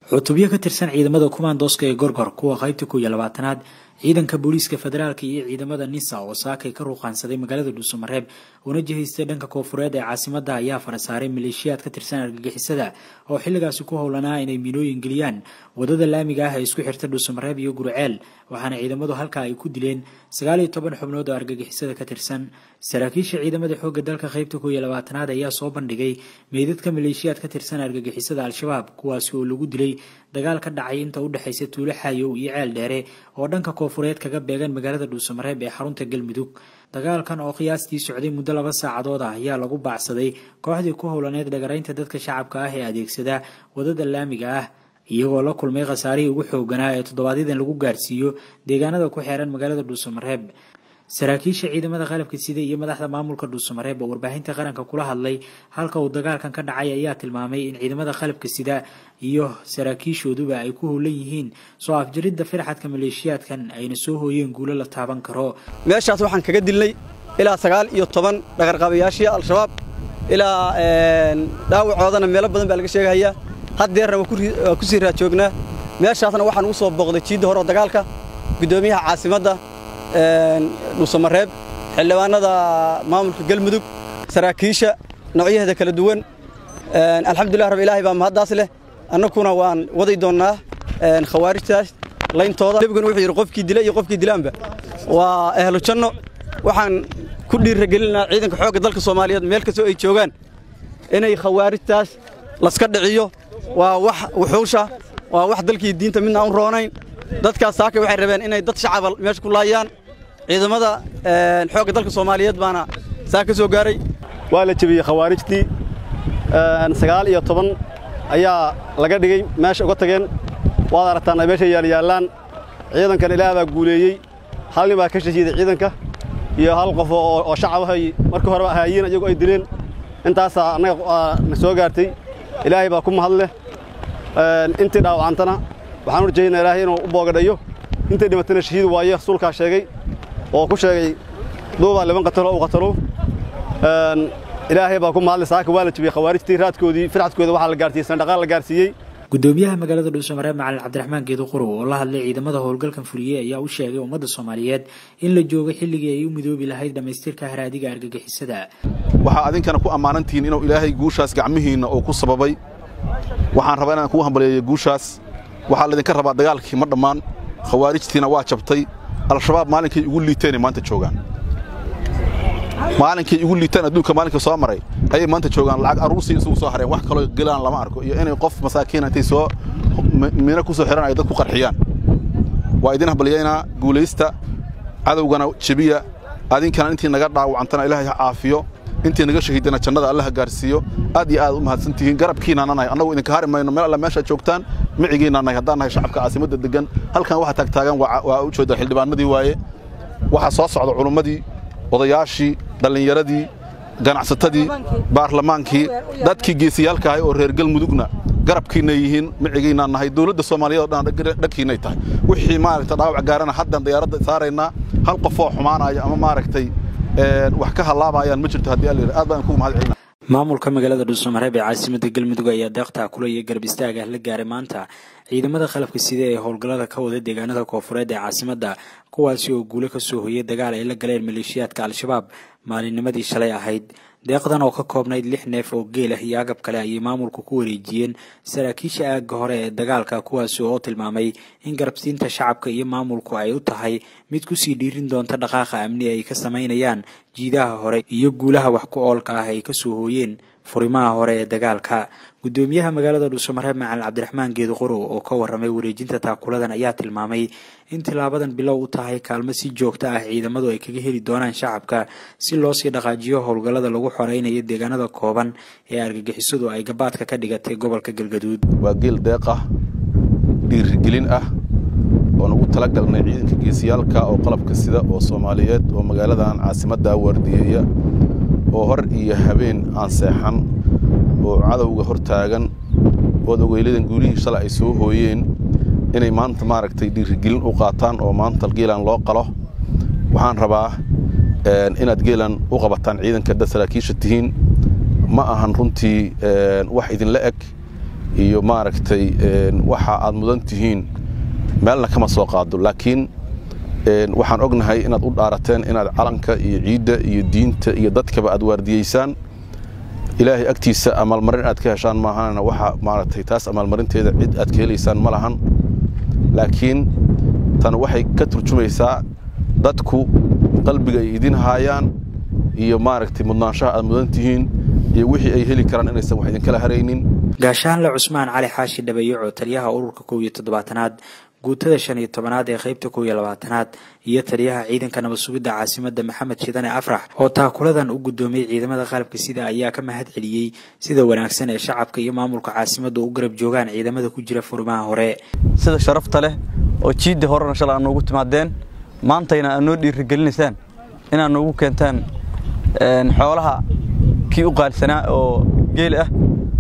cutubyo ka tirsan ciidamada kumaandooska ee gorgor kuwa qaybta kow iyo labaatanaad ciidanka booliiska federaalka iyo ciidamada nisa oo saakay ka ruuqaansaday magaalada dhuusamareeb una jihaystay dhanka koofureed ee caasimada ayaa farasaaray maleeshiyaad ka tirsan argagixisada oo xilligaasi ku howlanaa inay miinooyin geliyaan wadada laamiga ah ee isku xirta dhuusamareeb iyo gurceel waxaana ciidamadu halkaa ay ku dileen sagaal iyo toban xubnood oo argagixisada ka tirsan saraakiisha ciidamada xoogga dalka qaybta kow iyo labaatanaad ayaa soo bandhigay meydadka maleeshiyaad ka tirsan argagixisada al-shabaab kuwaasi oo lagu dilay dagaal ka dhacay inta u dhexaysa tuulo xaayow iyo ceel dheere oo dhanka koofureed kaga beegan magaalada dhuusamareeb ee xarunta galmudug dagaalkan oo qiyaastii socday muddo laba saacadood ah ayaa lagu baacsaday kooxdii ku howlaneed dhagaraynta dadka shacabka ah ee adeegsada wadada laamiga ah iyagoo la kulmay khasaarihii ugu xooganaa ee toddobaadyaddan lagu gaarsiiyo deegaanada ku xeeran magaalada dhuusamareeb saraakiisha ciidamada qalabka sida iyo madaxda maamulka dhuusamareeb oo warbaahinta qaranka kula hadlay halka uu dagaalkan ka dhacay ayaa tilmaamay in ciidamada qalabka sida iyo saraakiishooduba ay ku howlan yihiin soo afjaridda firxadka maleeshiyaadkan ayna soo hooyeen guulo la taaban karo meeshaas waxaan kaga dilnay ilaa sagaal iyo toban dhaqarqabayaashii al-shabaab ilaa dhaawacoodana meelo badan baa laga sheegahayaa haddeerna waa ku sii raajoognaa meeshaasna waxaan ugu soo booqday jiidda hore oo dagaalka guddoomiyaha caasimadda dhuusamareeb xildhibaanada maamulka galmudug saraakiisha noocyaheeda kala duwan alxamdulilah rab ilaahay baa mahaddaas leh annaguna waan waday doonnaa khawaarijtaas layntooda nebiguna wuxuu yidhi qofkii dila iyo qofkii dilaanba waa ehlu janno waxaan ku dhiiragelinaa ciidanka xoogga dalka soomaaliyeed meel kastoo ay joogaan inay khawaarijtaas laska dhiciyo waa wax wuxuusha waa wax dalkii diinta midna aan roonayn dadkaas saakay waxay rabeen inay dad shacaba meesha ku laayaan ciidamada xoogga dalka soomaaliyeed baana saa ka soo gaaray waa la jebiyey khawaarijtii sagaal iyo toban ayaa laga dhigay meesha uga tageen waad aragtaan ay meesha yaalyaallaan ciidankan ilaah baa guuleeyey hal nin baa ka shahiiday ciidanka iyo hal qof oo shacabahay markii horeba ahaayiin iyagu ay dileen intaasaa annaga na soo gaartay ilaahay baa ku mahadleh intii dhaawacantana waxaan u rajaynaa ilaahay inuu u boogadhayo intay dhimatana shahiid waaye rasuulkaa sheegay oo ku sheegay duubaa liban qatalo u qatalo ilaahay baa ku mahadlay saaka waa la jebiyey khawaarijtii raadkoodii firxadkooda waxaa la gaarsiiyey sandhaqaan la gaarsiiyey gudoomiyaha magaalada dhuusamareeb macalin cabdiraxmaan geedo qorow oo la hadlay ciidamada howlgalkan fuliyey ayaa u sheegay ummadda soomaaliyeed in la joogo xilligii ay u midoobi lahayd dhammaystirka haraadiga argagixisada waxaa adinkana ku ammaanantihiin inuu ilaahay guushaas gacmihiinna uu ku sababay waxaan rabaa inaan kuu hambaleeyo guushaas waxaa laydinka rabaa dagaalkii ma dhammaan khawaarijtiina waa jabtay al-shabaab maalinkay ugu liiteenay maanta joogaan maalinkay ugu liitaan adduunka maalinka soo maray ayay maanta joogaan lacag aruursii isugu soo hareen wax kaloo gelaan lama arko iyo inay qof masaakiina intay soo miino ku soo xihan ay dad ku qarxiyaan waa idin hambalyaynaa guulaysta cadowgana jebiya adinkana intii naga dhaawacantana ilaahay ha caafiyo intii naga shahiidana jannada allaha gaarsiiyo aad iyo aad u mahadsan tihiin garabkiinaana nahay annagu idinka hari mayno meel alla meeshaad joogtaan micigiinna nahay haddaan nahay shacabka caasimadda deggan halkan waxa taagtaagan waa u jeeda xildhibaanadii waaye waxaa soo socda culummadii odayaashii dhallinyaradii ganacsatadii baarlamaankii dadkii geesiyaalka ahay oo reer galmudugna garabkiinna yihiin micigiinna nahay dowladda soomaaliyeed oo dhan dhagkiinay tahay wixii maaragta dhaawac gaarana haddaan diyaaradda saaraynaa hal qofoo xumaanaya ama maaragtay wax ka hallaabayaan ma jirto haddii allayidhi aad baan kugu mahad celina maamulka magaalada dhuusamareeb ee caasimadda galmudug ayaa deeqtaa kula iyo garab istaag ah la gaaray maanta ciidamada qalabka sida ee howlgallada ka wada deegaanada koofureed ee caasimadda kuwaasi oo guulo ka soo hoyay dagaal ay la galeen maleeshiyaadka al-shabaab maalinnimadii shalay ahayd deeqdan oo ka koobnayd lix neef oo geel ah iyo agab kale ayay maamulku ku wareejiyeen saraakiisha aagga hore ee dagaalka kuwaasi oo tilmaamay in garabsiinta shacabka iyo maamulku ay u tahay mid kusii dhiirin doonta dhaqaaqa amni ay ka samaynayaan jiidaha hore iyo guulaha wax ku oolka ah ay ka soo hooyeen furimaha hore ee dagaalka gudoomiyaha magaalada dhuusamareeb macalin cabdiraxmaan geedo qorow oo ka warramay wareejinta taakuladan ayaa tilmaamay in tilaabadan bilow u tahay kaalmo si joogto ah ciidamadu ay kaga heli doonaan shacabka si loo sii dhaqaajiyo howlgallada lagu xoreynayo deegaanada kooban ee argagixisadu ay gabaadka ka dhigatay gobolka galgaduud waa geel deeq ah dhiirigelin ah oon ugu tala galnay ciidanka geesiyaalka oo qalabka sida oo soomaaliyeed oo magaaladan caasimadda waardiyeeya oo hor iyo habeen aan seexan oo cadowga hor taagan ood ogeyladan guulihii shalay ay soo hooyeen inay maanta maaragtay dhiirigelin u qaataan oo maanta geelan loo qalo waxaan rabaa inaad geelan u qabataan ciidanka dad saraakiisha tihiin ma ahan runtii wax idinla eg iyo maaragtay waxa aad mudan tihiin meelna kama soo qaado laakiin waxaan ognahay inaad u dhaarateen inaad calanka iyo ciidda iyo diinta iyo dadkaba aad waardiyeysaan ilaahay agtiisa amaalmarin aad ka heshaan maahanna waxa maaragtay taas amaalmarinteeda cid aad ka helaysaan ma lahan laakiin tan waxay ka turjumaysaa dadku qalbiga ay idin haayaan iyo maaragtay mudnaanshaha aad mudan tihiin iyo wixii ay heli karaan inaysan wax idinkala haraynin gaashaanle cusmaan cali xaashi dhabayaco taliyaha ururka kow iyo toddobaatanaad guutada shan iyo tobanaad ee qaybta kow iyo labaatanaad iyo taliyaha ciidanka nabad sugidda caasimadda maxamed shidane afrax oo taakuladan u guddoomiyey ciidamada qalabka sida ayaa ka mahad celiyey sida wanaagsan ee shacabka iyo maamulka caasimadda u garab joogaan ciidamada ku jira furmaha hore sida sharafta leh oo jiidda horena shalay aad noogu timaadeen maantayna aad noo dhiirigelinaysaan inaad noogu keentaan xoolaha kii u qaalisanaa oo geel ah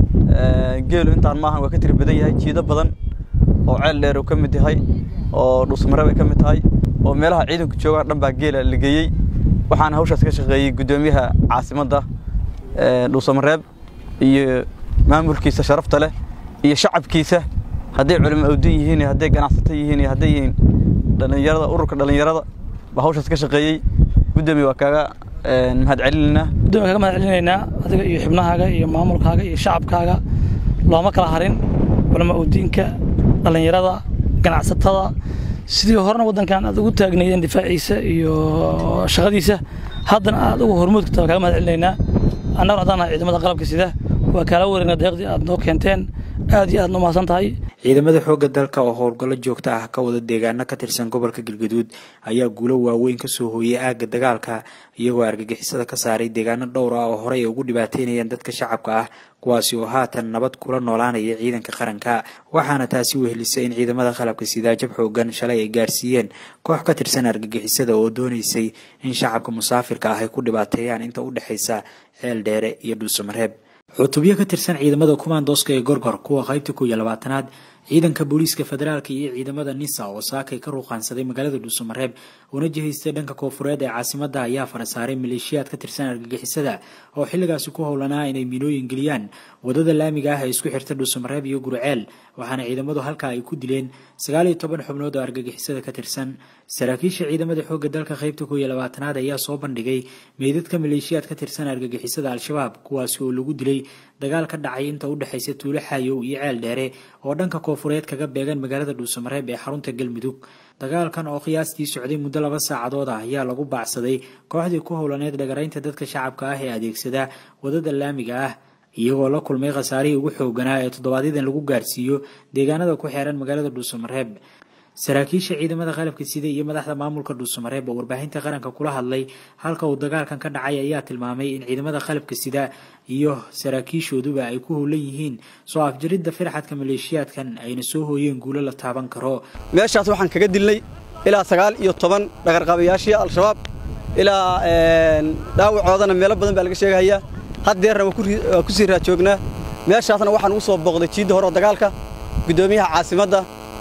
geelu intaan maahan waa ka tiri badan yahay jiido badan oo ceel dheer uu ka mid yahay oo dhuusmareeb ay ka mid tahay oo meelaha ciidanku joogaan dhan baa geela la geeyey waxaana hawshaas ka shaqeeyey guddoomiyaha caasimadda dhuusamareeb iyo maamulkiisa sharafta leh iyo shacabkiisa hadday culimo awdin yihiin iyo hadday ganacsato yihiin iyo hadday yihiin dhallinyarada ururka dhallinyarada baa hawshaas ka shaqeeyey guddoomiya waa kaaga mahad celinaynaa guddoomiya kaga mahad celinaynaa adiga iyo xubnahaaga iyo maamulkaaga iyo shacabkaaga looma kala harin culamo awdiinka dhallinyarada ganacsatada sidii horena waddankan aad ugu taagnaydeen difaaciisa iyo shaqadiisa haddana aad uga hormuudka taa kaga mahad celinaynaa annagu haddaan nahay ciidamada qalabka sida waa kaala wareegna deeqdii aad noo keenteen aad iyo aad noo mahadsan tahay ciidamada xoogga dalka oo howlgallo joogto ah ka wada deegaano ka tirsan gobolka galgaduud ayaa guulo waaweyn ka soo hooyey aagga dagaalka iyagoo argagixisada ka saaray deegaano dhowr ah oo horey ay ugu dhibaateynayeen dadka shacabka ah kuwaasi oo haatan nabad kula noolaanaya ciidanka qaranka waxaana taasi wehelisay in ciidamada qalabka sidaa jab xoogan shalay ay gaarsiiyeen koox ka tirsan argagixisada oo doonaysay in shacabka musaafirka ah ay ku dhibaateeyaan inta u dhexaysa ceel dheere iyo dhuusamareeb cutubyo ka tirsan ciidamada kumaandooska ee gorgor kuwa qaybta kow iyo labaatanaad ciidanka booliiska federaalka iyo ciidamada nisa oo saakay ka ruuqaansaday magaalada dhuusamareeb una jihaystay dhanka koofureed ee caasimadda ayaa farasaaray maleeshiyaad ka tirsan argagixisada oo xilligaasi ku howlanaa inay miinooyin geliyaan wadada laamiga ah ee isku xirta dhuusamareeb iyo gurceel waxaana ciidamadu halkaa ay ku dileen sagaal iyo toban xubnood oo argagixisada ka tirsan saraakiisha ciidamada xoogga dalka qaybta kow iyo labaatanaad ayaa soo bandhigay meydadka maleeshiyaad ka tirsan argagixisada al-shabaab kuwaasi oo lagu dilay dagaal ka dhacay inta u dhexaysa tuulo xaayow iyo ceel dheere oo dhanka koofureed kaga beegan magaalada dhuusamareeb ee xarunta galmudug dagaalkan oo qiyaastii socday muddo laba saacadood ah ayaa lagu baacsaday kooxdii ku howlaneed dhagaraynta dadka shacabka ah ee adeegsada wadada laamiga ah iyagoo la kulmay khasaarihii ugu xooganaa ee toddobaadyaddan lagu gaarsiiyo deegaanada ku xeeran magaalada dhuusamareeb saraakiisha ciidamada qalabka sida iyo madaxda maamulka dhuusamareeb oo warbaahinta qaranka kula hadlay halka uu dagaalkan ka dhacay ayaa tilmaamay in ciidamada qalabka sida iyo saraakiishooduba ay ku howlan yihiin soo afjaridda firxadka maleeshiyaadkan ayna soo hooyeen guulo la taaban karo meeshaas waxaan kaga dilnay ilaa sagaal iyo toban dhagarqabayaashii al-shabaab ilaa dhaawacoodana meelo badan baa laga sheegahayaa haddeerna waa ku sii raajoognaa meeshaasna waxaan ugu soo booqday jiidda hore oo dagaalka guddoomiyaha caasimadda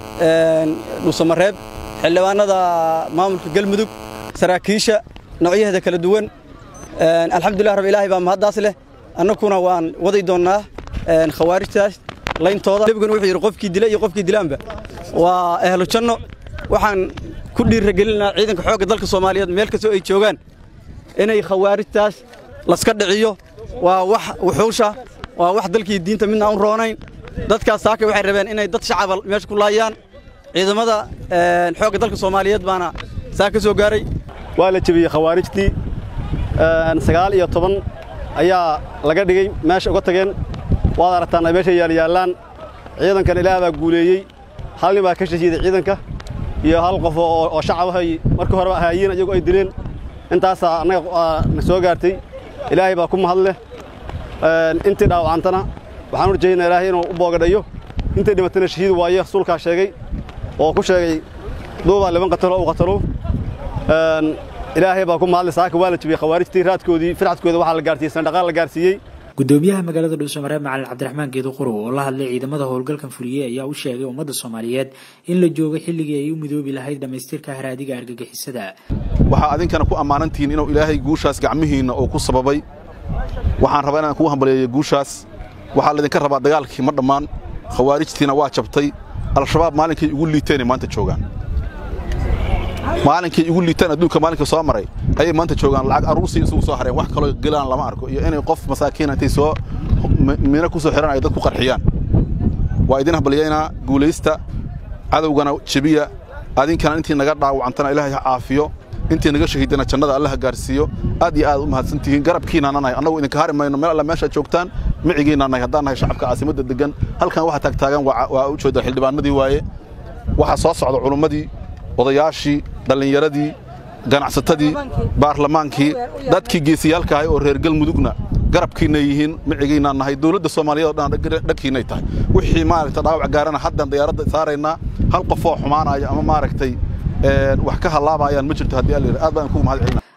dhuusamareeb xildhibaanada maamulka galmudug saraakiisha noocyaheeda kala duwan alxamdulilah rab ilaahay baa mahaddaas leh annaguna waan waday doonnaa khawaarijtaas layntooda nebiguna wuxuu yidhi qofkii dila iyo qofkii dilaanba waa ehlu janno waxaan ku dhiiragelinaa ciidanka xoogga dalka soomaaliyeed meel kastoo ay joogaan inay khawaarijtaas laska dhiciyo waa wax wuxuusha waa wax dalkii diinta midna aan roonayn dadkaas saakay waxay rabeen inay dad shacaba meesha ku laayaan ciidamada xoogga dalka soomaaliyeed baana saa ka soo gaaray waa la jebiyey khawaarijtii sagaal iyo toban ayaa laga dhigay meesha uga tageen waad aragtaan ay meesha yaalyaallaan ciidankan ilaah baa guuleeyey hal nin baa ka shahiiday ciidanka iyo hal qof oo shacabahay markii horeba ahaayiin iyagu ay dileen intaasaa annaga na soo gaartay ilaahay baa ku mahad leh intii dhaawacantana waxaan u rajaynaa ilaahay inuu u boogadhayo intay dhimatana shahiid waaye rasuulkaa sheegay oo ku sheegay duubaa liban qatalo u qatalo ilaahay baa ku mahadlay saaka waa la jebiyey khawaarijtii raadkoodii firxadkooda waxaa la gaarsiiyey sandhaqaan la gaarsiiyey gudoomiyaha magaalada dhuusamareeb macalin cabdiraxmaan geedo qorow oo la hadlay ciidamada howlgalkan fuliyey ayaa u sheegay ummadda soomaaliyeed in la joogo xilligii ay u midoobi lahayd dhammaystirka haraadiga argagixisada waxaa adinkana ku ammaanantihiin inuu ilaahay guushaas gacmihiinna uu ku sababay waxaan rabaa inaan kuu hambaleeyo guushaas waxaa laydinka rabaa dagaalkii ma dhammaan khawaarijtiina waa jabtay al-shabaab maalinkay ugu liiteenay maanta joogaan maalinkay ugu liitaan adduunka maalinka soo maray ayay maanta joogaan lacag aruursii isugu soo hareen wax kaloo gelaan lama arko iyo inay qof masaakiina intay soo miino ku soo xihan ay dad ku qarxiyaan waa idin hambalyaynaa guulaysta cadowgana jebiya adinkana intii naga dhaawacantana ilaahay ha caafiyo intii naga shahiidana jannada alla ha gaarsiiyo aad iyo aad u mahadsan tihiin garabkiinana nahay annagu idinka hari mayno meel alla meeshaad joogtaan micigiinna nahay haddaan nahay shacabka caasimadda degan halkan waxa taagtaagan waa u jeeda xildhibaanadii waaye waxaa soo socda culummadii odayaashii dhallinyaradii ganacsatadii baarlamaankii dadkii geesiyaalka ahay oo reer galmudugna garabkiinay yihiin micigiinaa nahay dowladda soomaaliyeed oo dhan dhagkiinay tahay wixii maaragtay dhaawac gaarana haddan diyaaradda saaraynaa hal qofoo xumaanaya ama maaragtay wax ka hallaabayaan ma jirto haddii alla aad baan kugu mahad celina